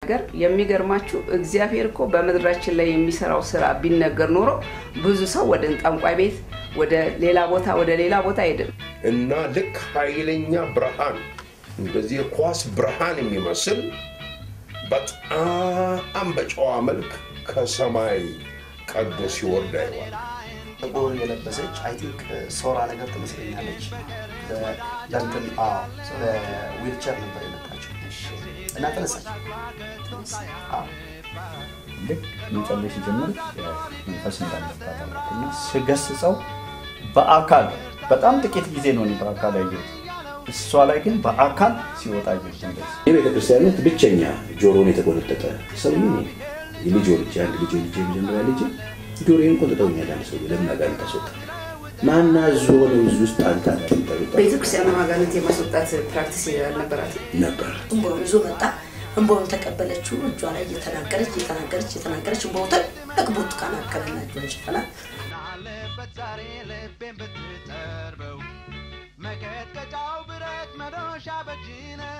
ሲናገር የሚገርማችሁ እግዚአብሔር እኮ በምድራችን ላይ የሚሰራው ስራ ቢነገር ኖሮ ብዙ ሰው ወደ ጠንቋይ ቤት ወደ ሌላ ቦታ ወደ ሌላ ቦታ አይሄድም። እና ልክ ኃይለኛ ብርሃን እንደዚህ የኳስ ብርሃን የሚመስል በጣም በጨዋ መልክ ከሰማይ ቀዶ ሲወርድ አይዋል። ጥቁር የለበሰች አይ ቲንክ ሶራ ነገር ትመስለኛለች። በ- በእንትን አዎ፣ በዊልቸር ነበር የመጣችው እና ተነሳች። አዎ። ልክ መጸለይ ሲጀምር መንፈስ እንዳለባት አወቅኩ እና ስገስጸው በአካል በጣም ጥቂት ጊዜ ነው እኔ በአካል ያየሁት። እሷ ላይ ግን በአካል ሲወጣ አየሁት እንደዚህ የቤተ ክርስቲያን ውስጥ ብቸኛ ጆሮን የተቆነጠጠ ሰው ነኝ። የልጅ ወልጄ አንድ ልጅ ወልጄ የመጀመሪያ ልጅ ጆሮዬን ቆንጥጠውኛል። አንድ ሰው ለምን አጋንንት አስወጣ? ማን አዞ ነው እዚህ ውስጥ አንተ አትንጠሩጣ ቤተክርስቲያኑ አጋንንት የማስወጣት ፕራክቲስ አልነበራትም። ነበር። እንቦውን ይዞ መጣ። እንቦውን ተቀበለችው። እጇ ላይ እየተናገረች እየተናገረች እየተናገረች እንቦው ትልቅ ብርቱካን አከለና እጇን ሸፈና ናለበት ዛሬ ልቤን ብትጠርበው መቀጥቀጫው ብረት መዶሻ በእጅ ነው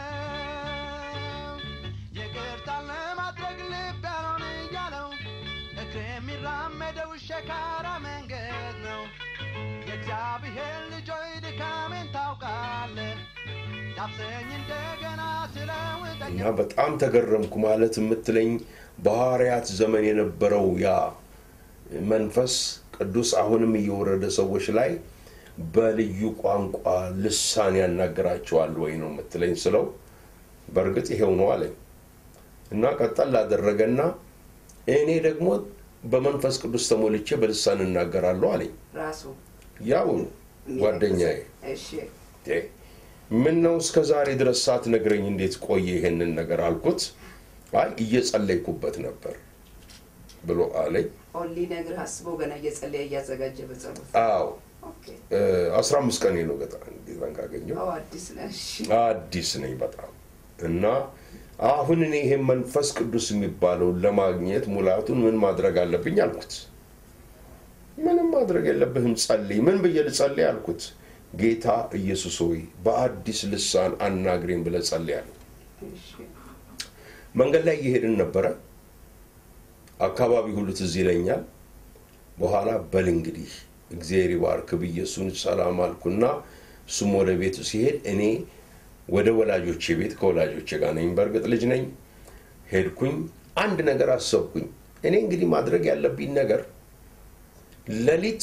ይቅርታን ለማድረግ ልብ ያልሆን እያለው እግር የሚራመደው ሸካራ መንገድ ነው የእግዚአብሔር ልጆች ድካሜን ታውቃለህ ዳብሰኝ እንደገና ስለውጠኝ እና በጣም ተገረምኩ ማለት የምትለኝ በሐዋርያት ዘመን የነበረው ያ መንፈስ ቅዱስ አሁንም እየወረደ ሰዎች ላይ በልዩ ቋንቋ ልሳን ያናገራቸዋል ወይ ነው የምትለኝ ስለው በእርግጥ ይሄው ነው አለኝ እና ቀጠል ላደረገና እኔ ደግሞ በመንፈስ ቅዱስ ተሞልቼ በልሳን እናገራለሁ አለኝ ራሱ ያው ጓደኛዬ እሺ ምን ነው እስከ ዛሬ ድረስ ሳትነግረኝ እንዴት ቆየ ይሄንን ነገር አልኩት አይ እየጸለይኩበት ነበር ብሎ አለኝ ኦንሊ ነግር አስበው ገና እየጸለየ እያዘጋጀ በጸሎት አዎ ኦኬ። አስራ አምስት ቀኔ ነው ገጣ ጌታን ካገኘው አዎ አዲስ ነህ። እሺ አዲስ ነኝ በጣም እና አሁን እኔ ይሄን መንፈስ ቅዱስ የሚባለውን ለማግኘት ሙላቱን ምን ማድረግ አለብኝ አልኩት ምንም ማድረግ የለብህም ጸልይ ምን ብዬ ልጸልይ አልኩት ጌታ ኢየሱስ ሆይ በአዲስ ልሳን አናግሬን ብለህ ጸልይ አለኝ እሺ መንገድ ላይ እየሄድን ነበረ አካባቢ ሁሉ ትዝ ይለኛል በኋላ በል እንግዲህ እግዚአብሔር ይባርክ ብዬ እሱን ሰላም አልኩና እሱም ወደ ቤቱ ሲሄድ እኔ ወደ ወላጆቼ ቤት ከወላጆቼ ጋር ነኝ በእርግጥ ልጅ ነኝ ሄድኩኝ አንድ ነገር አሰብኩኝ እኔ እንግዲህ ማድረግ ያለብኝ ነገር ሌሊት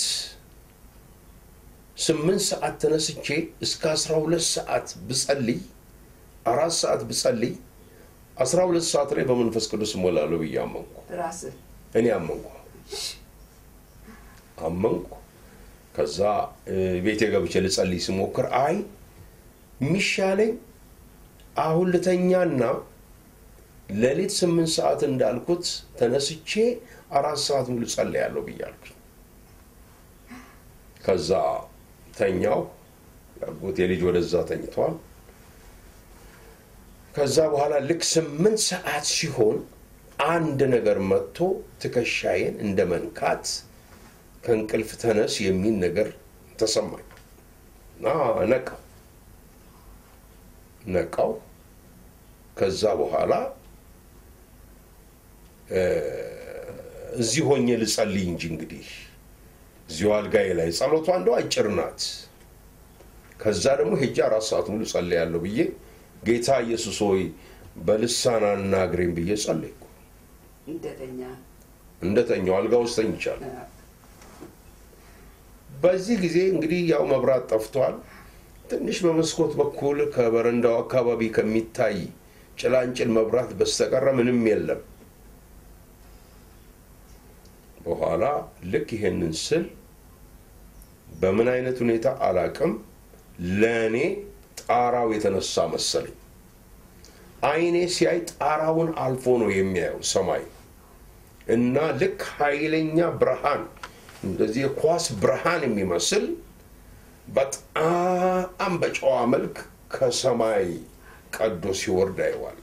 ስምንት ሰዓት ተነስቼ እስከ አስራ ሁለት ሰዓት ብጸልይ አራት ሰዓት ብጸልይ አስራ ሁለት ሰዓት ላይ በመንፈስ ቅዱስ እሞላለሁ ብዬ አመንኩ ራስህ እኔ አመንኩ አመንኩ ከዛ እ፣ ቤቴ ገብቼ ልጸልይ ስሞክር አይ የሚሻለኝ አሁን ልተኛና ሌሊት ስምንት ሰዓት እንዳልኩት ተነስቼ አራት ሰዓት ሙሉ ጸልያለሁ ብያልኩኝ ከዛ ተኛው ያጎቴ ልጅ ወደዛ ተኝቷል ከዛ በኋላ ልክ ስምንት ሰዓት ሲሆን አንድ ነገር መጥቶ ትከሻዬን እንደ መንካት ከእንቅልፍ ተነስ የሚል ነገር ተሰማኝ እና ነቃው ነቃው ከዛ በኋላ እ፣ እዚህ ሆኜ ልጸልይ እንጂ እንግዲህ እዚሁ አልጋዬ ላይ ጸሎቷ እንደው አጭር ናት ከዛ ደግሞ ሄጄ አራት ሰዓት ሙሉ ጸልያለሁ ብዬ ጌታ ኢየሱስ ሆይ በልሳን አናግሬን ብዬ ጸለይኩ እንደተኛ እንደተኛው አልጋ ውስጥ ተኝቻለሁ በዚህ ጊዜ እንግዲህ ያው መብራት ጠፍቷል ትንሽ በመስኮት በኩል ከበረንዳው አካባቢ ከሚታይ ጭላንጭል መብራት በስተቀረ ምንም የለም በኋላ ልክ ይሄንን ስል በምን አይነት ሁኔታ አላቅም ለእኔ ጣራው የተነሳ መሰለኝ አይኔ ሲያይ ጣራውን አልፎ ነው የሚያየው ሰማይ እና ልክ ኃይለኛ ብርሃን እንደዚህ የኳስ ብርሃን የሚመስል በጣም በጨዋ መልክ ከሰማይ ቀዶ ሲወርድ አየዋለሁ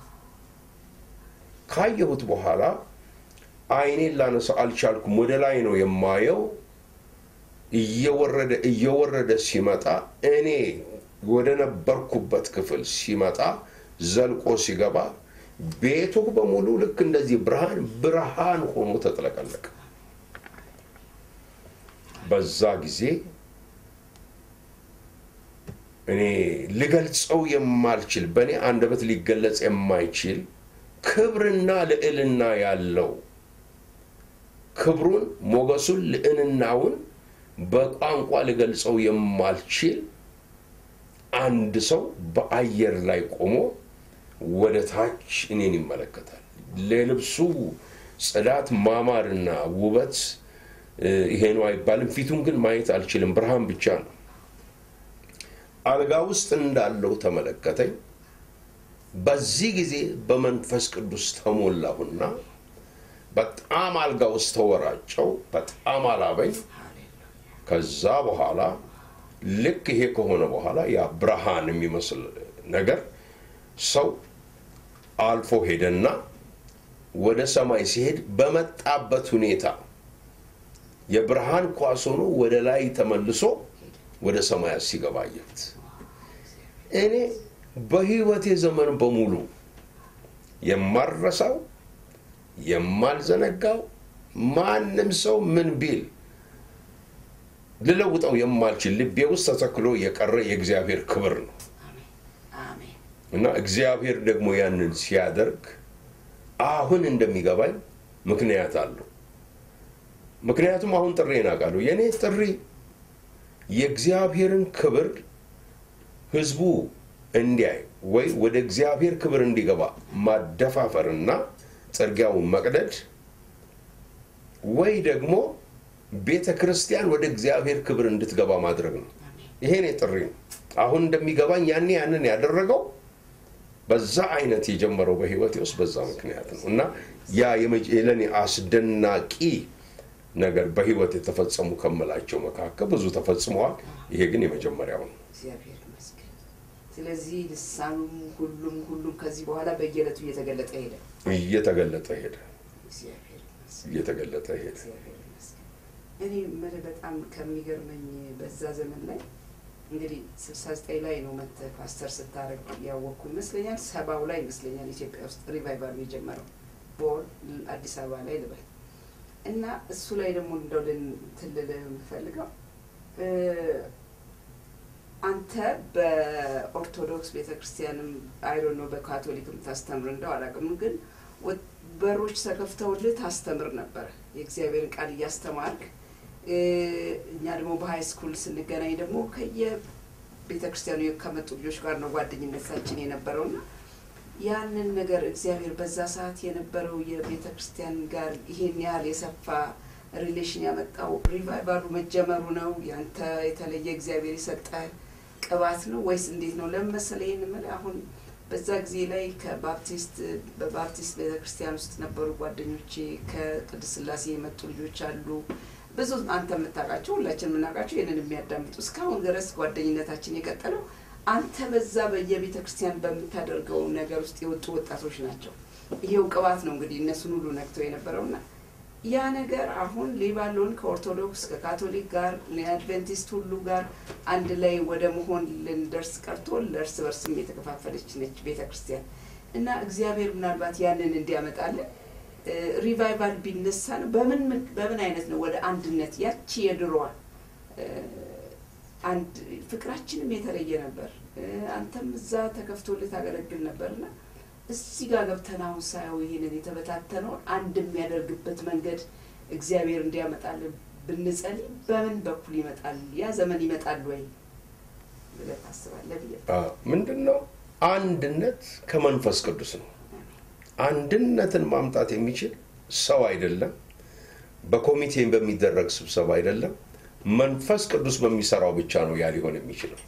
ካየሁት በኋላ አይኔን ላነሳ አልቻልኩም ወደ ላይ ነው የማየው እየወረደ እየወረደ ሲመጣ እኔ ወደ ነበርኩበት ክፍል ሲመጣ ዘልቆ ሲገባ ቤቱ በሙሉ ልክ እንደዚህ ብርሃን ብርሃን ሆኖ ተጥለቀለቀ። በዛ ጊዜ እኔ ልገልጸው የማልችል በእኔ አንደበት ሊገለጽ የማይችል ክብርና ልዕልና ያለው ክብሩን፣ ሞገሱን፣ ልዕልናውን በቋንቋ ልገልጸው የማልችል አንድ ሰው በአየር ላይ ቆሞ ወደ ታች እኔን ይመለከታል። ለልብሱ ጽዳት ማማርና ውበት ይሄ ነው አይባልም። ፊቱን ግን ማየት አልችልም። ብርሃን ብቻ ነው። አልጋ ውስጥ እንዳለው ተመለከተኝ። በዚህ ጊዜ በመንፈስ ቅዱስ ተሞላሁና በጣም አልጋ ውስጥ ተወራጨው። በጣም አላበኝ። ከዛ በኋላ ልክ ይሄ ከሆነ በኋላ ያ ብርሃን የሚመስል ነገር ሰው አልፎ ሄደና ወደ ሰማይ ሲሄድ በመጣበት ሁኔታ የብርሃን ኳስ ሆኖ ወደ ላይ ተመልሶ ወደ ሰማያት ሲገባ አየሁት። እኔ በሕይወቴ ዘመን በሙሉ የማረሳው የማልዘነጋው ማንም ሰው ምን ቢል ልለውጠው የማልችል ልቤ ውስጥ ተተክሎ የቀረ የእግዚአብሔር ክብር ነው አሜን እና እግዚአብሔር ደግሞ ያንን ሲያደርግ አሁን እንደሚገባኝ ምክንያት አለው። ምክንያቱም አሁን ጥሬን አውቃለሁ። የእኔ ጥሪ የእግዚአብሔርን ክብር ህዝቡ እንዲያይ ወይ ወደ እግዚአብሔር ክብር እንዲገባ ማደፋፈርና ጥርጊያውን መቅደድ ወይ ደግሞ ቤተ ክርስቲያን ወደ እግዚአብሔር ክብር እንድትገባ ማድረግ ነው። ይሄ እኔ ጥሪ ነው። አሁን እንደሚገባኝ ያኔ ያንን ያደረገው በዛ አይነት የጀመረው በህይወቴ ውስጥ በዛ ምክንያት ነው እና ያ ለእኔ አስደናቂ ነገር በህይወት የተፈጸሙ ከምላቸው መካከል ብዙ ተፈጽመዋል። ይሄ ግን የመጀመሪያው ነው። እግዚአብሔር ይመስገን። ስለዚህ ልሳኑም ሁሉም ሁሉም ከዚህ በኋላ በየዕለቱ እየተገለጠ ሄደ። እየተገለጠ ሄደ፣ እግዚአብሔር ይመስገን። እየተገለጠ ሄደ። እግዚአብሔር ይመስገን። እኔ የምልህ በጣም ከሚገርመኝ በዛ ዘመን ላይ እንግዲህ ስልሳ ዘጠኝ ላይ ነው መጥተህ ፓስተር ስታደርግ ያወቅኩ ይመስለኛል። ሰባው ላይ ይመስለኛል ኢትዮጵያ ውስጥ ሪቫይቫሉ የጀመረው ቦር አዲስ አበባ ላይ ልበል እና እሱ ላይ ደግሞ እንደው እንትን ልልህ የምፈልገው እ አንተ በኦርቶዶክስ ቤተክርስቲያንም አይዶን ነው በካቶሊክም ታስተምር እንደው አላውቅም፣ ግን ወ- በሮች ተከፍተውልህ ታስተምር ነበረ የእግዚአብሔርን ቃል እያስተማርክ እ እኛ ደግሞ በሀይ ስኩል ስንገናኝ ደግሞ ከየ ቤተ ክርስቲያኑ ከመጡ ልጆች ጋር ነው ጓደኝነታችን የነበረውና ያንን ነገር እግዚአብሔር በዛ ሰዓት የነበረው የቤተ ክርስቲያን ጋር ይሄን ያህል የሰፋ ሪሌሽን ያመጣው ሪቫይቫሉ መጀመሩ ነው? ያንተ የተለየ እግዚአብሔር የሰጠ ቅባት ነው ወይስ እንዴት ነው? ለምን መሰለህ ይህን የምልህ አሁን በዛ ጊዜ ላይ ከባፕቲስት በባፕቲስት ቤተ ክርስቲያን ውስጥ ነበሩ ጓደኞቼ፣ ከቅድስት ሥላሴ የመጡ ልጆች አሉ። ብዙ አንተ የምታውቃቸው ሁላችን የምናውቃቸው ይህንን የሚያዳምጡ እስካሁን ድረስ ጓደኝነታችን የቀጠለው አንተ በዛ በየቤተ ክርስቲያን በምታደርገው ነገር ውስጥ የወጡ ወጣቶች ናቸው። ይሄው ቅባት ነው እንግዲህ እነሱን ሁሉ ነክተው የነበረውና ያ ነገር አሁን ሌባሎን ከኦርቶዶክስ ከካቶሊክ ጋር የአድቬንቲስት ሁሉ ጋር አንድ ላይ ወደ መሆን ልንደርስ ቀርቶ ለእርስ በርስም የተከፋፈለች ነች ቤተ ክርስቲያን እና እግዚአብሔር ምናልባት ያንን እንዲያመጣልን እ ሪቫይቫል ቢነሳ ነው በምን ምክ- በምን አይነት ነው ወደ አንድነት ያቺ የድሮዋ እ አንድ ፍቅራችንም የተለየ ነበር። እ አንተም እዛ ተከፍቶልህ ታገለግል ነበርና እዚህ ጋር ገብተን አሁን ሳየው ይሄንን የተበታተነውን አንድ የሚያደርግበት መንገድ እግዚአብሔር እንዲያመጣልን ብንጸልይ በምን በኩል ይመጣል? ያ ዘመን ይመጣል ወይ ብለህ ታስባለህ ብዬ ምንድን ነው አንድነት ከመንፈስ ቅዱስ ነው። አንድነትን ማምጣት የሚችል ሰው አይደለም፣ በኮሚቴ በሚደረግ ስብሰባ አይደለም፣ መንፈስ ቅዱስ በሚሰራው ብቻ ነው ያ ሊሆን የሚችለው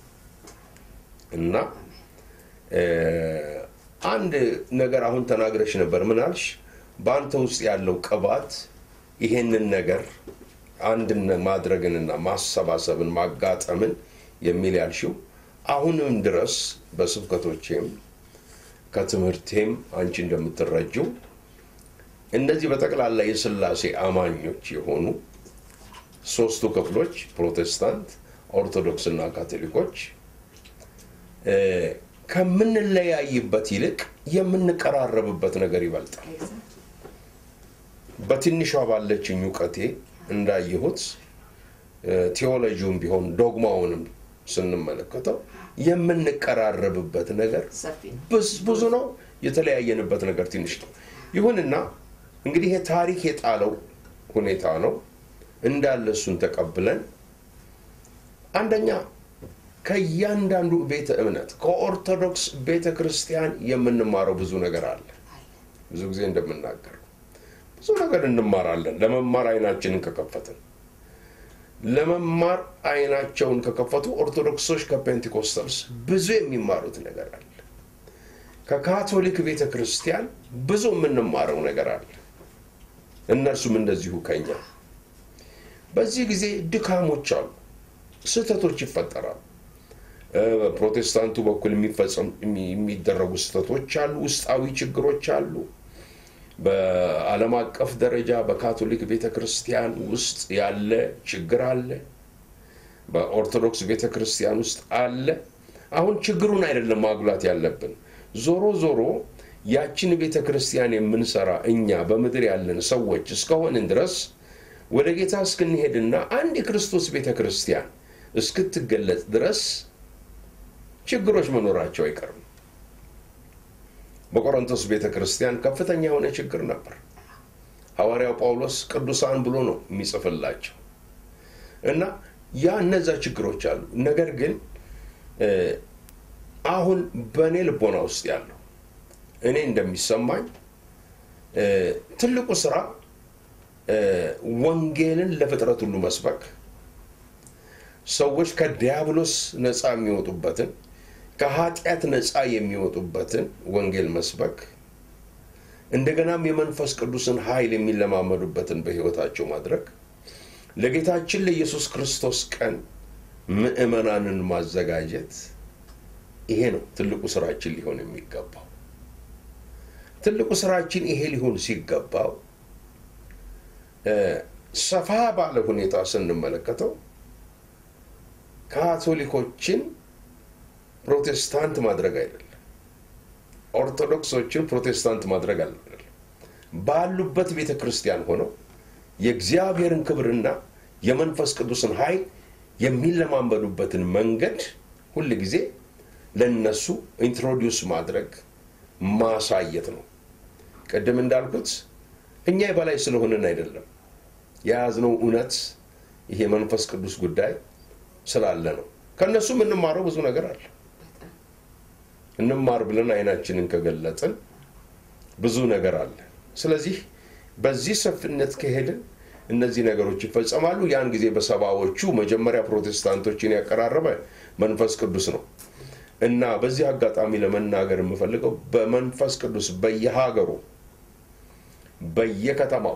እና እ አንድ ነገር አሁን ተናግረሽ ነበር። ምን አልሽ? በአንተ ውስጥ ያለው ቅባት ይሄንን ነገር አንድን ማድረግንና ማሰባሰብን ማጋጠምን የሚል ያልሽው አሁንም ድረስ በስብከቶቼም ከትምህርቴም አንቺ እንደምትረጂው እነዚህ በጠቅላላ የሥላሴ አማኞች የሆኑ ሶስቱ ክፍሎች ፕሮቴስታንት፣ ኦርቶዶክስ እና ካቶሊኮች እ ከምንለያይበት ይልቅ የምንቀራረብበት ነገር ይበልጣል። ኤግዛክት በትንሿ ባለችኝ እውቀቴ እንዳየሁት እ፣ ቴዎሎጂውም ቢሆን ዶግማውንም ስንመለከተው የምንቀራረብበት ነገር ሰፊ ነው። ብዙ ብዙ ነው። የተለያየንበት ነገር ትንሽ ነው። ይሁንና እንግዲህ ይሄ ታሪክ የጣለው ሁኔታ ነው እንዳለ እሱን ተቀብለን አንደኛ ከእያንዳንዱ ቤተ እምነት ከኦርቶዶክስ ቤተ ክርስቲያን የምንማረው ብዙ ነገር አለ። ብዙ ጊዜ እንደምናገር ብዙ ነገር እንማራለን። ለመማር አይናችንን ከከፈትን ለመማር አይናቸውን ከከፈቱ ኦርቶዶክሶች ከፔንቴኮስታልስ ብዙ የሚማሩት ነገር አለ። ከካቶሊክ ቤተ ክርስቲያን ብዙ የምንማረው ነገር አለ። እነርሱም እንደዚሁ ከኛ። በዚህ ጊዜ ድካሞች አሉ፣ ስህተቶች ይፈጠራሉ። እ፣ በፕሮቴስታንቱ በኩል የሚፈጸም የሚ- የሚደረጉ ስህተቶች አሉ፣ ውስጣዊ ችግሮች አሉ። በዓለም አቀፍ ደረጃ በካቶሊክ ቤተ ክርስቲያን ውስጥ ያለ ችግር አለ። በኦርቶዶክስ ቤተ ክርስቲያን ውስጥ አለ። አሁን ችግሩን አይደለም ማጉላት ያለብን። ዞሮ ዞሮ ያችን ቤተ ክርስቲያን የምንሰራ እኛ በምድር ያለን ሰዎች እስከሆንን ድረስ ወደ ጌታ እስክንሄድና አንድ የክርስቶስ ቤተ ክርስቲያን እስክትገለጽ ድረስ ችግሮች መኖራቸው አይቀርም። በቆሮንቶስ ቤተ ክርስቲያን ከፍተኛ የሆነ ችግር ነበር። ሐዋርያው ጳውሎስ ቅዱሳን ብሎ ነው የሚጽፍላቸው እና ያ እነዛ ችግሮች አሉ። ነገር ግን እ፣ አሁን በእኔ ልቦና ውስጥ ያለው እኔ እንደሚሰማኝ እ፣ ትልቁ ስራ እ፣ ወንጌልን ለፍጥረት ሁሉ መስበክ ሰዎች ከዲያብሎስ ነፃ የሚወጡበትን ከኃጢአት ነፃ የሚወጡበትን ወንጌል መስበክ እንደገናም የመንፈስ ቅዱስን ኃይል የሚለማመዱበትን በሕይወታቸው ማድረግ ለጌታችን ለኢየሱስ ክርስቶስ ቀን ምዕመናንን ማዘጋጀት ይሄ ነው ትልቁ ስራችን ሊሆን የሚገባው። ትልቁ ስራችን ይሄ ሊሆን ሲገባው እ፣ ሰፋ ባለ ሁኔታ ስንመለከተው ካቶሊኮችን ፕሮቴስታንት ማድረግ አይደለም። ኦርቶዶክሶችን ፕሮቴስታንት ማድረግ አይደለም። ባሉበት ቤተ ክርስቲያን ሆነው የእግዚአብሔርን ክብርና የመንፈስ ቅዱስን ኃይል የሚለማመዱበትን መንገድ ሁል ጊዜ ለነሱ ኢንትሮዲውስ ማድረግ ማሳየት ነው። ቅድም እንዳልኩት እኛ የበላይ ስለሆንን አይደለም። የያዝነው እውነት ይሄ መንፈስ ቅዱስ ጉዳይ ስላለ ነው። ከእነሱ የምንማረው ብዙ ነገር አለ። እንማር ብለን አይናችንን ከገለጥን ብዙ ነገር አለ። ስለዚህ በዚህ ሰፊነት ከሄድን እነዚህ ነገሮች ይፈጸማሉ። ያን ጊዜ በሰባዎቹ መጀመሪያ ፕሮቴስታንቶችን ያቀራረበ መንፈስ ቅዱስ ነው እና በዚህ አጋጣሚ ለመናገር የምፈልገው በመንፈስ ቅዱስ በየሀገሩ በየከተማው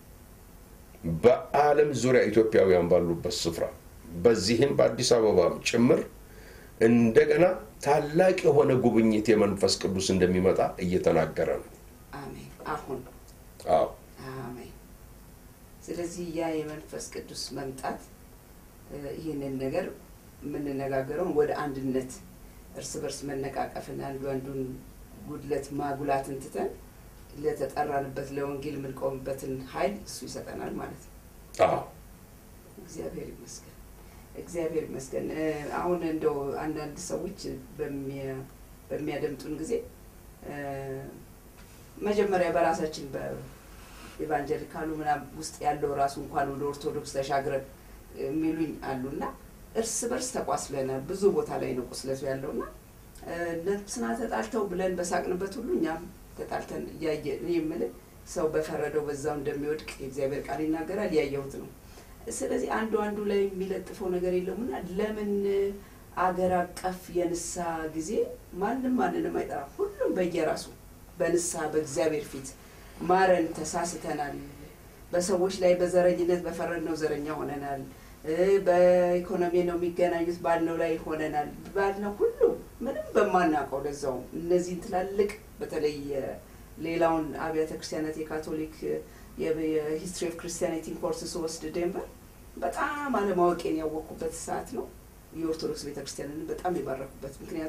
በዓለም ዙሪያ ኢትዮጵያውያን ባሉበት ስፍራ በዚህም በአዲስ አበባም ጭምር እንደገና ታላቅ የሆነ ጉብኝት የመንፈስ ቅዱስ እንደሚመጣ እየተናገረ ነው። አሜን። አሁን አዎ አሜን። ስለዚህ ያ የመንፈስ ቅዱስ መምጣት እ፣ ይህንን ነገር የምንነጋገረውን ወደ አንድነት እርስ በርስ መነቃቀፍን አንዱ አንዱን ጉድለት ማጉላትን ትተን ለተጠራንበት ለወንጌል የምንቆምበትን ኃይል እሱ ይሰጠናል ማለት ነው። አዎ እግዚአብሔር ይመስገን፣ እግዚአብሔር ይመስገን። እ፣ አሁን እንደው አንዳንድ ሰዎች በሚያ- በሚያደምጡን ጊዜ እ፣ መጀመሪያ በራሳችን በኢቫንጀሊካሉ ምናምን ውስጥ ያለው ራሱ እንኳን ወደ ኦርቶዶክስ ተሻግረን የሚሉኝ አሉና እርስ በርስ ተቋስለናል። ብዙ ቦታ ላይ ነው ቁስለቱ ያለውና እ፣ ነፍስና ተጣልተው ብለን በሳቅንበት ሁሉ እኛም ተጣልተን እያየ እኔ የምልህ ሰው በፈረደው በዛው እንደሚወድቅ የእግዚአብሔር ቃል ይናገራል። ያየሁት ነው። ስለዚህ አንዱ አንዱ ላይ የሚለጥፈው ነገር የለውምና ለምን አገር አቀፍ የንስሐ ጊዜ ማንም ማንንም አይጠራም። ሁሉም በየራሱ በንስሐ በእግዚአብሔር ፊት ማረን፣ ተሳስተናል፣ በሰዎች ላይ በዘረኝነት በፈረድነው ዘረኛ ሆነናል፣ እ፣ በኢኮኖሚ ነው የሚገናኙት ባልነው ላይ ሆነናል ባልነው ሁሉ ምንም በማናውቀው ለዛው እነዚህን ትላልቅ በተለይ ሌላውን አብያተ ክርስቲያናት የካቶሊክ የሂስትሪ ኦፍ ክርስቲያኒቲ ኮርስ ስወስድ ዴንቨር በጣም አለማወቄን ያወቅኩበት ሰዓት ነው። የኦርቶዶክስ ቤተክርስቲያንን በጣም የባረኩበት ምክንያቱም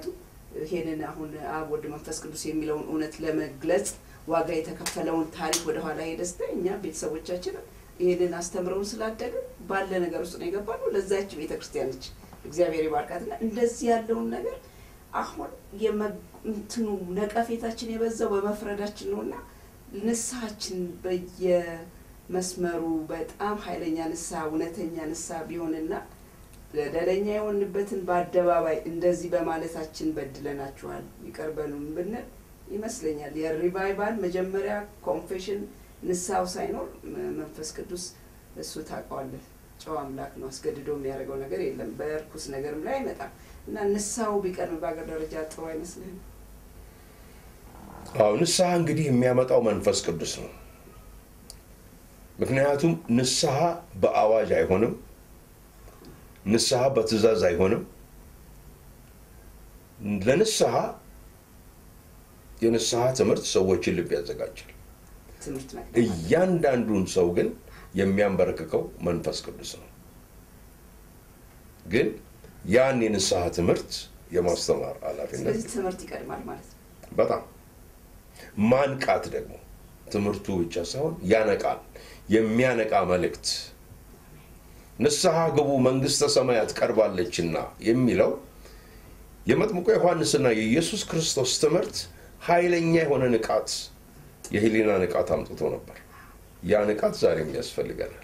ይሄንን አሁን አብ ወልድ መንፈስ ቅዱስ የሚለውን እውነት ለመግለጽ ዋጋ የተከፈለውን ታሪክ ወደኋላ ሄደ ስታይ እኛ ቤተሰቦቻችን ይህንን አስተምረውን ስላደግን ባለ ነገር ውስጥ ነው የገባነው። ለዛች ቤተክርስቲያን ነች እግዚአብሔር ይባርካትና እንደዚህ ያለውን ነገር አሁን የመ- እንትኑ ነቀፌታችን የበዛው በመፍረዳችን ነውና ንስሐችን በየመስመሩ በጣም ኃይለኛ ንስሐ እውነተኛ ንስሐ ቢሆንና በደለኛ የሆንበትን በአደባባይ እንደዚህ በማለታችን በድለናችኋል ይቅር በሉን ብንል ይመስለኛል የሪቫይቫል መጀመሪያ ኮንፌሽን ንስሐው ሳይኖር ም- መንፈስ ቅዱስ እሱ ታውቀዋለህ ጨዋ አምላክ ነው አስገድዶ የሚያደርገው ነገር የለም በእርኩስ ነገርም ላይ አይመጣም እና ንስሐው ቢቀርብ በአገር ደረጃ ጥሩ አይመስልህም አዎ ንስሐ እንግዲህ የሚያመጣው መንፈስ ቅዱስ ነው። ምክንያቱም ንስሐ በአዋጅ አይሆንም። ንስሐ በትእዛዝ አይሆንም። ለንስሐ የንስሐ ትምህርት ሰዎችን ልብ ያዘጋጃል። ትምህርት መቅደም አለ። እያንዳንዱን ሰው ግን የሚያንበረክከው መንፈስ ቅዱስ ነው። ግን ያን የንስሐ ትምህርት የማስተማር ኃላፊነት ስለዚህ ትምህርት ይቀድማል ማለት ነው በጣም ማንቃት ደግሞ ትምህርቱ ብቻ ሳይሆን ያነቃል። የሚያነቃ መልእክት ንስሐ ግቡ መንግሥተ ሰማያት ቀርባለችና የሚለው የመጥምቁ ዮሐንስና የኢየሱስ ክርስቶስ ትምህርት ኃይለኛ የሆነ ንቃት፣ የህሊና ንቃት አምጥቶ ነበር። ያ ንቃት ዛሬም ያስፈልገናል።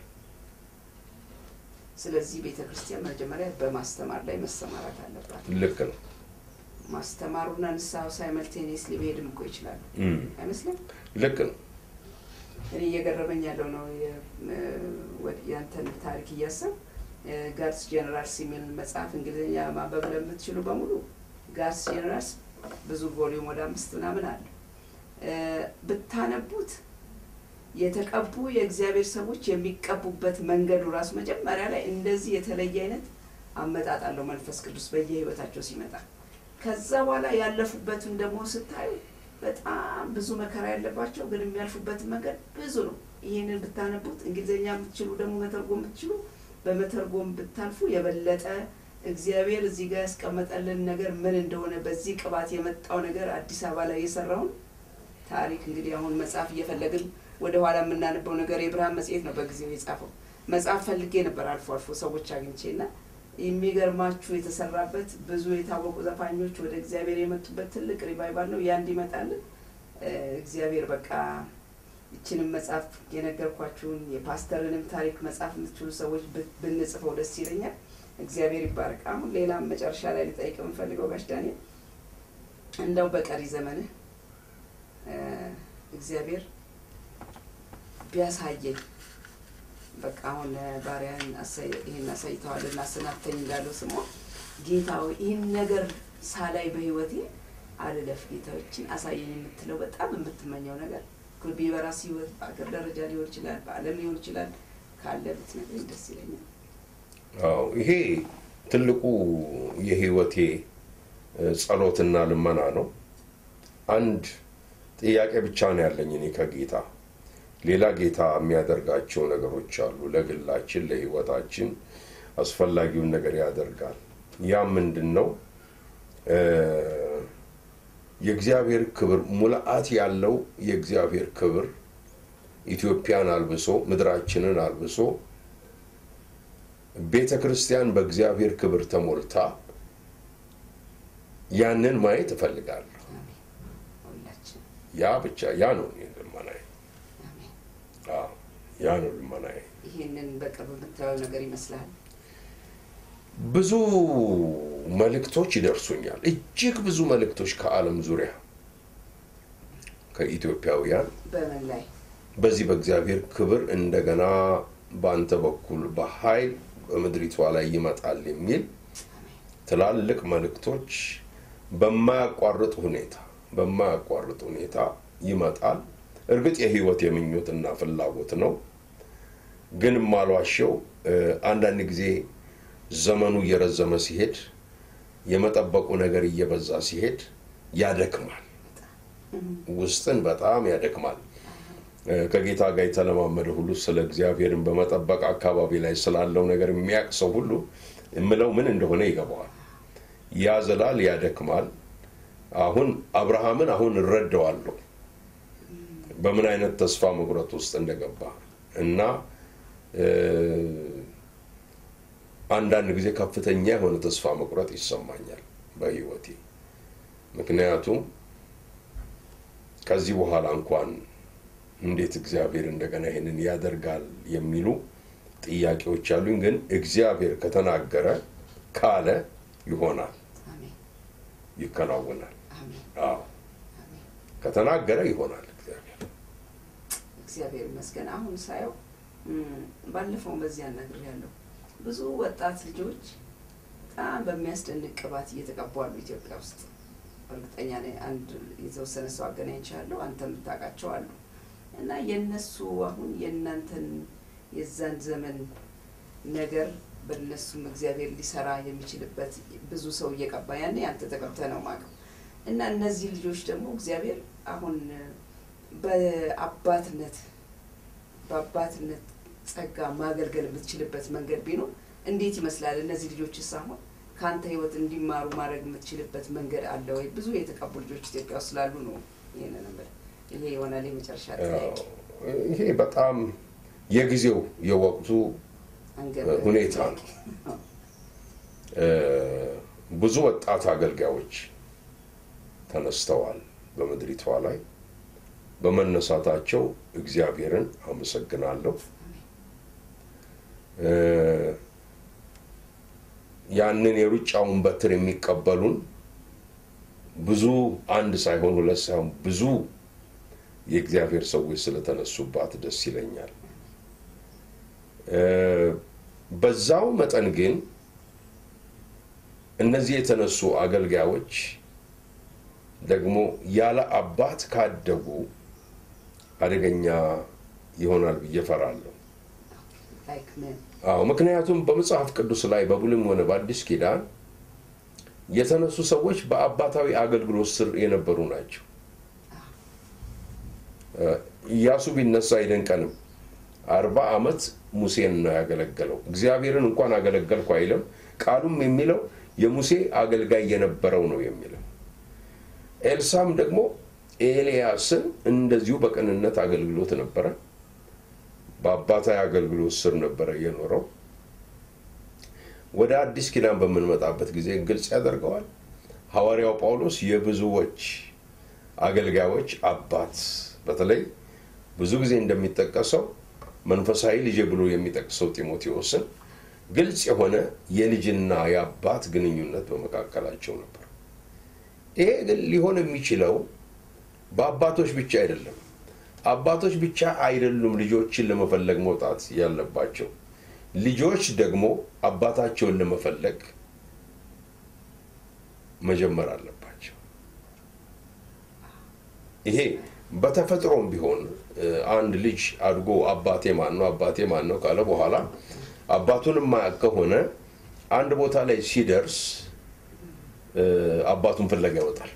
ስለዚህ ቤተ ክርስቲያን መጀመሪያ በማስተማር ላይ መሰማራት አለባት ልክ ነው። ማስተማሩና ንስሐው ሳይመልቴኒየስሊ መሄድም እኮ ይችላሉ እም፣ አይመስልም ልክ ነው። እኔ እየገረመኝ ያለው ነው የ- እ፣ ወድ- ያንተን ታሪክ እያሰብ ጋድስ ጀነራልስ የሚል መጽሐፍ እንግሊዝኛ ማንበብ ለምትችሉ በሙሉ ጋድስ ጀነራልስ ብዙ ቮሊዩም ወደ አምስት ምናምን አለ እ፣ ብታነቡት የተቀቡ የእግዚአብሔር ሰዎች የሚቀቡበት መንገዱ ራሱ መጀመሪያ ላይ እንደዚህ የተለየ አይነት አመጣጥ አለው መንፈስ ቅዱስ በየህይወታቸው ሲመጣ ከዛ በኋላ ያለፉበትን ደግሞ ስታዩ በጣም ብዙ መከራ ያለባቸው ግን የሚያልፉበትን መንገድ ብዙ ነው። ይህንን ብታነቡት እንግሊዝኛ የምትችሉ ደግሞ መተርጎም የምትችሉ በመተርጎም ብታልፉ የበለጠ እግዚአብሔር እዚህ ጋር ያስቀመጠልን ነገር ምን እንደሆነ በዚህ ቅባት የመጣው ነገር አዲስ አበባ ላይ የሰራውን ታሪክ እንግዲህ አሁን መጽሐፍ እየፈለግን ወደ ኋላ የምናነበው ነገር የብርሃን መጽሔት ነው በጊዜው የጻፈው መጽሐፍ ፈልጌ ነበር አልፎ አልፎ ሰዎች አግኝቼ እና የሚገርማችሁ የተሰራበት ብዙ የታወቁ ዘፋኞች ወደ እግዚአብሔር የመጡበት ትልቅ ሪቫይቫል ነው። ያ እንዲመጣልን እ፣ እግዚአብሔር በቃ ይችንም መጽሐፍ የነገርኳችሁን የፓስተርንም ታሪክ መጽሐፍ የምትችሉ ሰዎች ብ- ብንጽፈው ደስ ይለኛል። እግዚአብሔር ይባርክ። አሁን ሌላም መጨረሻ ላይ ልጠይቅ የምፈልገው ጋሽ ዳንኤል እንደው በቀሪ ዘመንህ እ፣ እግዚአብሔር ቢያሳየኝ በቃ አሁን ባሪያን ይህን አሳይተዋል እና አሰናብተኝ እንዳለው ስሟ ጌታ ሆይ ይህን ነገር ሳላይ በህይወቴ አልለፍ ጌታዎችን አሳየኝ የምትለው በጣም የምትመኘው ነገር ኩልቢ በራስ ህይወት በአገር ደረጃ ሊሆን ይችላል፣ በዓለም ሊሆን ይችላል። ካለ ብትነግረኝ ደስ ይለኛል። አዎ ይሄ ትልቁ የህይወቴ እ፣ ጸሎትና ልመና ነው። አንድ ጥያቄ ብቻ ነው ያለኝ እኔ ከጌታ ሌላ ጌታ የሚያደርጋቸው ነገሮች አሉ። ለግላችን ለህይወታችን አስፈላጊውን ነገር ያደርጋል። ያ ምንድን ነው? እ፣ የእግዚአብሔር ክብር ሙልአት ያለው የእግዚአብሔር ክብር ኢትዮጵያን አልብሶ ምድራችንን አልብሶ ቤተ ክርስቲያን በእግዚአብሔር ክብር ተሞልታ ያንን ማየት እፈልጋለሁ። አሜን። ሁላችን ያ ብቻ ያ ነው እኔ ልመናዬ። አሜን። አዎ፣ ያ ነው ልመናዬ። ይህንን በቅርብ የምታየው ነገር ይመስላል። ብዙ መልእክቶች ይደርሱኛል። እጅግ ብዙ መልእክቶች ከዓለም ዙሪያ ከኢትዮጵያውያን በምን ላይ በዚህ በእግዚአብሔር ክብር እንደገና በአንተ በኩል በኃይል በምድሪቷ ላይ ይመጣል የሚል ትላልቅ መልእክቶች በማያቋርጥ ሁኔታ በማያቋርጥ ሁኔታ ይመጣል። እርግጥ የህይወት የምኞትና ፍላጎት ነው። ግን ማሏሸው አንዳንድ ጊዜ ዘመኑ እየረዘመ ሲሄድ የመጠበቁ ነገር እየበዛ ሲሄድ ያደክማል። ውስጥን በጣም ያደክማል። እ፣ ከጌታ ጋር የተለማመደ ሁሉ ስለ እግዚአብሔርን በመጠበቅ አካባቢ ላይ ስላለው ነገር የሚያውቅ ሰው ሁሉ የምለው ምን እንደሆነ ይገባዋል። ያዝላል፣ ያደክማል። አሁን አብርሃምን አሁን እረዳዋለሁ በምን አይነት ተስፋ መቁረጥ ውስጥ እንደገባ እና እ፣ አንዳንድ ጊዜ ከፍተኛ የሆነ ተስፋ መቁረጥ ይሰማኛል በህይወቴ ምክንያቱም ከዚህ በኋላ እንኳን እንዴት እግዚአብሔር እንደገና ይህንን ያደርጋል የሚሉ ጥያቄዎች አሉኝ። ግን እግዚአብሔር ከተናገረ ካለ ይሆናል፣ አሜን ይከናወናል። አሜን አዎ አሜን። ከተናገረ ይሆናል እግዚአብሔር። እግዚአብሔር ይመስገን። አሁን ሳየው እም፣ ባለፈው በዚያ ነገር ያለው ብዙ ወጣት ልጆች በጣም በሚያስደንቅ ቅባት እየተቀቡ አሉ ኢትዮጵያ ውስጥ። እርግጠኛ ነኝ አንድ የተወሰነ ሰው አገናኝቻለሁ፣ አንተ የምታውቃቸው አሉ እና የእነሱ አሁን የእናንተን የዛን ዘመን ነገር በእነሱም እግዚአብሔር ሊሰራ የሚችልበት ብዙ ሰው እየቀባ ያኔ አንተ ተቀብተህ ነው የማውቀው እና እነዚህ ልጆች ደግሞ እግዚአብሔር አሁን በአባትነት በአባትነት ጸጋ ማገልገል የምትችልበት መንገድ ቢኖር እንዴት ይመስላል? እነዚህ ልጆችስ አሁን ከአንተ ህይወት እንዲማሩ ማድረግ የምትችልበት መንገድ አለ ወይ? ብዙ የተቀቡ ልጆች ኢትዮጵያ ውስጥ ስላሉ ነው ይህንን የምልህ። ይሄ ይሆናል የመጨረሻ ጥያቄ። ይሄ በጣም የጊዜው የወቅቱ አንገብጋቢ ሁኔታ ጥያቄ። ነው። እ፣ ብዙ ወጣት አገልጋዮች ተነስተዋል በምድሪቷ ላይ። በመነሳታቸው እግዚአብሔርን አመሰግናለሁ። እ፣ ያንን የሩጫውን በትር የሚቀበሉን ብዙ አንድ ሳይሆን ሁለት ሳይሆን ብዙ የእግዚአብሔር ሰዎች ስለተነሱባት ደስ ይለኛል። እ፣ በዛው መጠን ግን እነዚህ የተነሱ አገልጋዮች ደግሞ ያለ አባት ካደጉ አደገኛ ይሆናል ብዬ እፈራለሁ። ላይክ ምን አዎ ምክንያቱም በመጽሐፍ ቅዱስ ላይ በብሉይም ሆነ በአዲስ ኪዳን የተነሱ ሰዎች በአባታዊ አገልግሎት ስር የነበሩ ናቸው። እ፣ ኢያሱ ቢነሳ አይደንቀንም። አርባ ዓመት ሙሴን ነው ያገለገለው። እግዚአብሔርን እንኳን አገለገልኩ አይልም። ቃሉም የሚለው የሙሴ አገልጋይ የነበረው ነው የሚለው። ኤልሳም ደግሞ ኤልያስን እንደዚሁ በቅንነት አገልግሎት ነበረ። በአባታዊ አገልግሎት ስር ነበረ የኖረው። ወደ አዲስ ኪዳን በምንመጣበት ጊዜ ግልጽ ያደርገዋል። ሐዋርያው ጳውሎስ የብዙዎች አገልጋዮች አባት፣ በተለይ ብዙ ጊዜ እንደሚጠቀሰው መንፈሳዊ ልጅ ብሎ የሚጠቅሰው ጢሞቴዎስን ግልጽ የሆነ የልጅና የአባት ግንኙነት በመካከላቸው ነበር። ይሄ ግን ሊሆን የሚችለው በአባቶች ብቻ አይደለም። አባቶች ብቻ አይደሉም ልጆችን ለመፈለግ መውጣት ያለባቸው። ልጆች ደግሞ አባታቸውን ለመፈለግ መጀመር አለባቸው። ይሄ በተፈጥሮም ቢሆን እ፣ አንድ ልጅ አድጎ አባቴ ማን ነው አባቴ ማን ነው ካለ በኋላ አባቱን የማያውቅ ከሆነ አንድ ቦታ ላይ ሲደርስ እ፣ አባቱን ፍለጋ ይወጣል።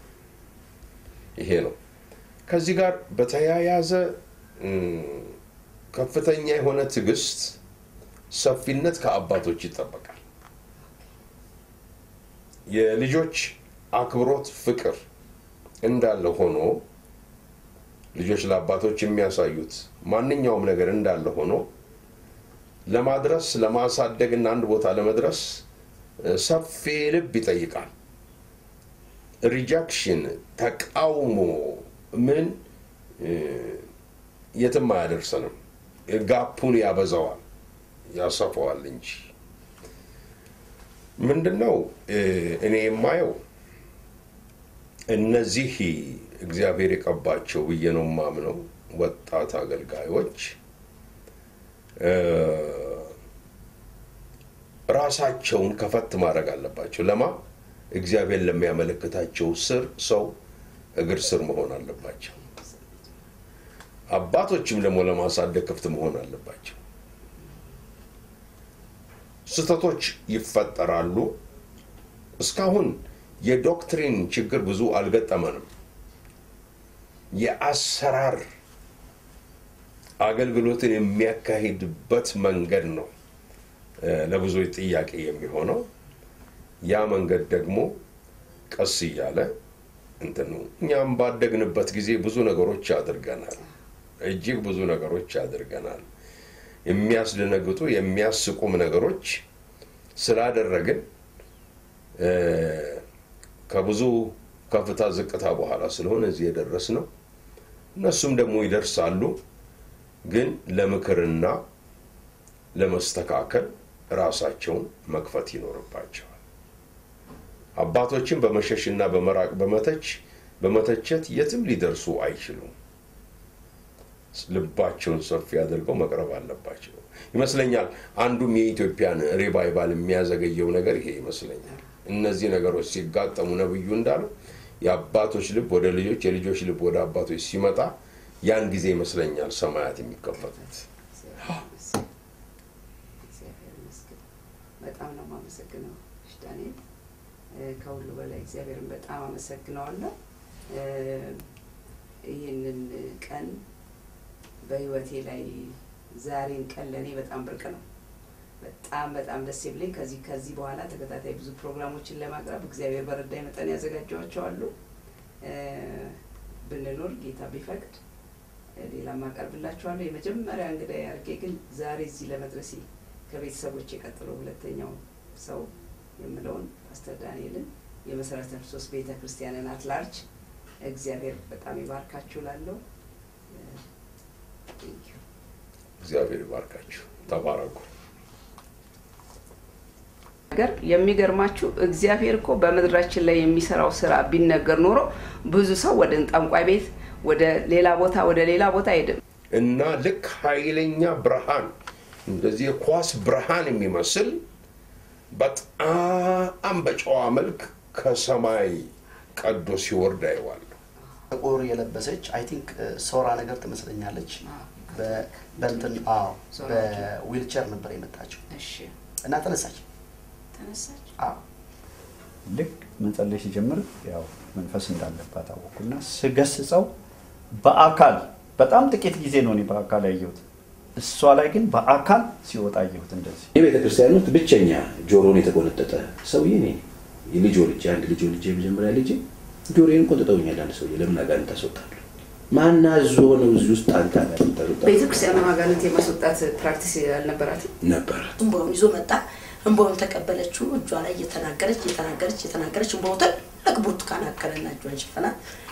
ይሄ ነው። ከዚህ ጋር በተያያዘ እም፣ ከፍተኛ የሆነ ትዕግስት፣ ሰፊነት ከአባቶች ይጠበቃል። የልጆች አክብሮት፣ ፍቅር እንዳለ ሆኖ ልጆች ለአባቶች የሚያሳዩት ማንኛውም ነገር እንዳለ ሆኖ ለማድረስ ለማሳደግ እና አንድ ቦታ ለመድረስ እ፣ ሰፊ ልብ ይጠይቃል። ሪጃክሽን፣ ተቃውሞ ምን እ፣ የትም አያደርሰንም። ጋፑን ያበዛዋል፣ ያሰፋዋል እንጂ ምንድነው እ፣ እኔ የማየው እነዚህ እግዚአብሔር የቀባቸው ብዬ ነው የማምነው ወጣት አገልጋዮች እ፣ ራሳቸውን ከፈት ማድረግ አለባቸው። ለማ እግዚአብሔር ለሚያመለክታቸው ስር ሰው እግር ስር መሆን አለባቸው። አባቶችም ደግሞ ለማሳደግ ክፍት መሆን አለባቸው። ስህተቶች ይፈጠራሉ። እስካሁን የዶክትሪን ችግር ብዙ አልገጠመንም። የአሰራር አገልግሎትን የሚያካሂድበት መንገድ ነው እ፣ ለብዙዎች ጥያቄ የሚሆነው። ያ መንገድ ደግሞ ቀስ እያለ እንትን ነው። እኛም ባደግንበት ጊዜ ብዙ ነገሮች አድርገናል። እጅግ ብዙ ነገሮች አድርገናል። የሚያስደነግጡ የሚያስቁም ነገሮች ስላደረግን እ፣ ከብዙ ከፍታ ዝቅታ በኋላ ስለሆነ እዚህ የደረስነው እነሱም ደግሞ ይደርሳሉ። ግን ለምክርና ለመስተካከል ራሳቸውን መክፈት ይኖርባቸዋል። አባቶችን በመሸሽና በመራቅ በመተች በመተቸት የትም ሊደርሱ አይችሉም። ልባቸውን ሰፊ አድርገው መቅረብ አለባቸው ይመስለኛል። አንዱም የኢትዮጵያን ሪቫይቫል የሚያዘገየው ነገር ይሄ ይመስለኛል። እነዚህ ነገሮች ሲጋጠሙ ነብዩ እንዳለው የአባቶች ልብ ወደ ልጆች፣ የልጆች ልብ ወደ አባቶች ሲመጣ ያን ጊዜ ይመስለኛል ሰማያት የሚከፈቱት። እግዚአብሔር ይመስገን። በጣም ነው የማመሰግነው እሺ ዳንኤል። እ፣ ከሁሉ በላይ እግዚአብሔርን በጣም አመሰግነዋለሁ። እ፣ ይህንን ቀን በህይወቴ ላይ ዛሬን ቀን ለእኔ በጣም ብርቅ ነው። በጣም በጣም ደስ የሚለኝ ከዚህ ከዚህ በኋላ ተከታታይ ብዙ ፕሮግራሞችን ለማቅረብ እግዚአብሔር በረዳኝ መጠን ያዘጋጀዋቸዋሉ። እ፣ ብንኖር ጌታ ቢፈቅድ እ፣ ሌላም አቀርብላችኋለሁ። የመጀመሪያ እንግዳ ያርጌ ግን ዛሬ እዚህ ለመድረሴ ከቤተሰቦች የቀጥሎ ሁለተኛው ሰው የምለውን ፓስተር ዳንኤልን የመሰረተ ክርስቶስ ቤተ ክርስቲያንን አትላርጅ እግዚአብሔር በጣም ይባርካችሁ ላለው እግዚአብሔር ይባርካችሁ። ተባረኩ። ነገር የሚገርማችሁ እግዚአብሔር እኮ በምድራችን ላይ የሚሰራው ስራ ቢነገር ኖሮ ብዙ ሰው ወደ ጠንቋይ ቤት ወደ ሌላ ቦታ ወደ ሌላ ቦታ አይሄድም። እና ልክ ኃይለኛ ብርሃን እንደዚህ የኳስ ብርሃን የሚመስል በጣም በጨዋ መልክ ከሰማይ ቀዶ ሲወርድ አይዋለሁ። ጥቁር የለበሰች አይ ቲንክ ሶራ ነገር ትመስለኛለች። በ- በእንትን አዎ ሶራ በዊልቸር ነበር የመጣችው እሺ እና ተነሳች። ተነሳች። አዎ ልክ መጸለይ ሲጀምር ያው መንፈስ እንዳለባት አወኩና ስገስጸው በአካል በጣም ጥቂት ጊዜ ነው እኔ በአካል ያየሁት። እሷ ላይ ግን በአካል ሲወጣ አየሁት እንደዚህ የቤተ ክርስቲያን ውስጥ ብቸኛ ጆሮን የተቆነጠጠ ሰውዬ እኔ ነኝ። የልጅ ወልጄ አንድ ልጅ ወልጄ የመጀመሪያ ልጅ ጆሮዬን ቆንጥጠውኛል። አንድ ሰውዬ ለምን አጋንንት ታስወጣለህ? ማን አዞ ነው እዚህ ውስጥ አንተ አጋንንት ታስወጣለህ? ቤተክርስቲያኑ አጋንንት የማስወጣት ፕራክቲስ አልነበራትም። ነበረ እንባውን ይዞ መጣ። እንባውን ተቀበለችው። እጇ ላይ እየተናገረች እየተናገረች እየተናገረች እንባው ትልቅ ብርቱካን አከለና እጇን ሸፈናት።